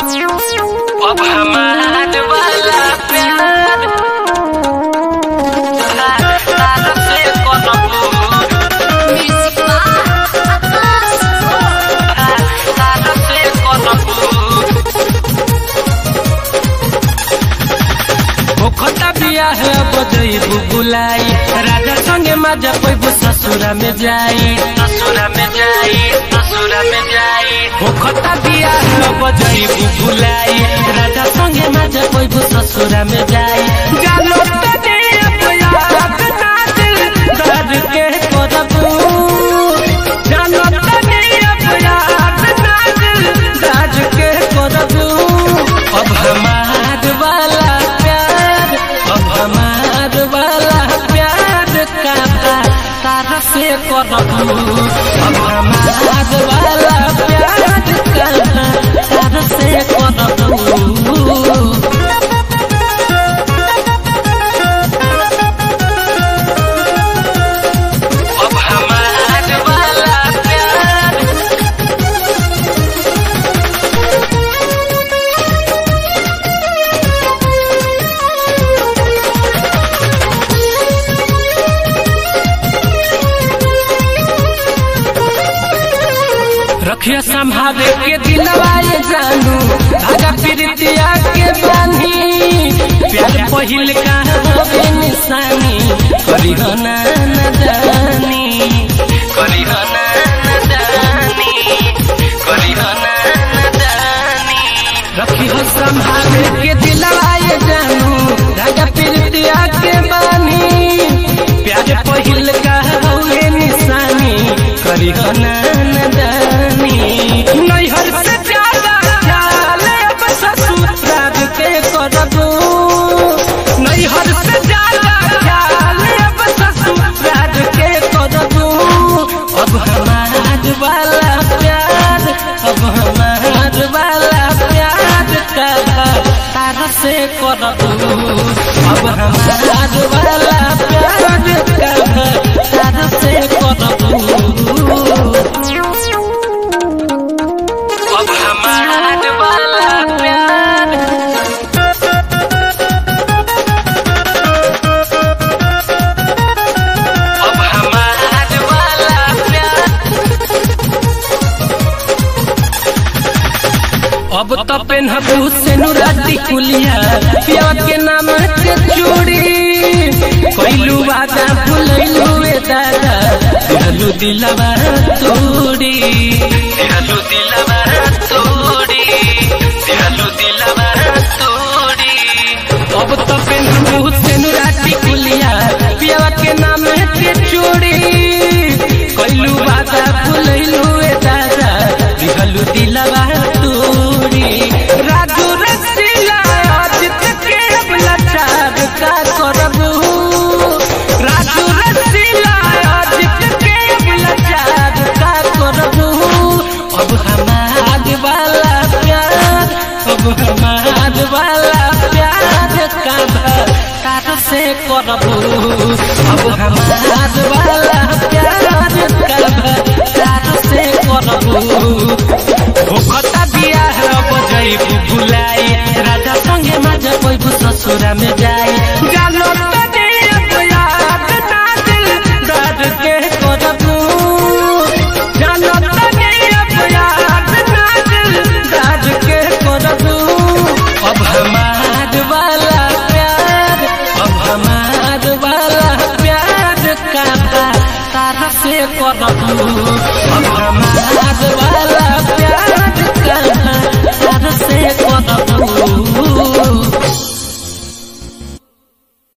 अब हमार वाला प्यार तार से कोनो तार से कोनो ओखता बियाह बजई बुबुलाई राजा संगे मजा पैबु ससुरा में जाई ससुरा में जाई ससुरा में जाई ओखता बियाह बजई बुबुलाई राजा संगे मजा पैबु ससुरा में जाई जानो तने अपयात ना दिल दर्द के करबू जानो तने अपयात ना दिल दर्द के करबू अब हमार वाला प्यार अब हमार वाला प्यार का तारा से करबू अब हमार वाला प्यार का तारा से करबू अब हमार वाला प्यार रखिया संभाले के दिलवाए जानू धागा प्रीतिया के बानी प्यार पहिल का होवे निशानी करी हो ना नदानी करी हो ना नदानी करी हो ना नदानी रखी हो संभाले के दिलवाए जानू धागा प्रीतिया के बानी प्यार पहिल का होवे निशानी करी हो ना नदानी नैहर से ज्यादा ख्याल अब ससुराल के करबू नैहर से ज्यादा ख्याल अब ससुराल के करबू अब हमार वाला प्यार अब हमार वाला प्यार का तारा से करबू अब हमार वाला प्यार का तारा से करबू अब हमार वाला प्यार अब हमार वाला प्यार अब तो पेनहबू से नुराती कुलिया पिया के नाम के चूड़ी कोइलू वादा भुलैलू ए दादा दिलू दिलवा तोड़ी दिहलु दिलवा तोड़ी दिहलु दिलवा तोड़ी अब तो पेनहबू से नुराती कुलिया पिया के नाम के चूड़ी कोइलू वादा भुलैलू ए दादा दिलू दिलवा तोड़ी राजू रसीला आज तक के अब लाचार का करबू राजू रसीला आज तक के अब लाचार का करबू अब हमार वाला प्यार अब हमार वाला प्यार का तार से करबू अब हमार वाला प्यार का तार से करबू ओखता बियाह बजई बुलाई राजा संगे मजा पैबु ससुरा में जाई जानो तने अपयात ना दिल दर्द के करबू जानो तने अपयात ना दिल दर्द के करबू अब हमार वाला प्यार अब हमार वाला प्यार का तारा से करबू अब हमार वाला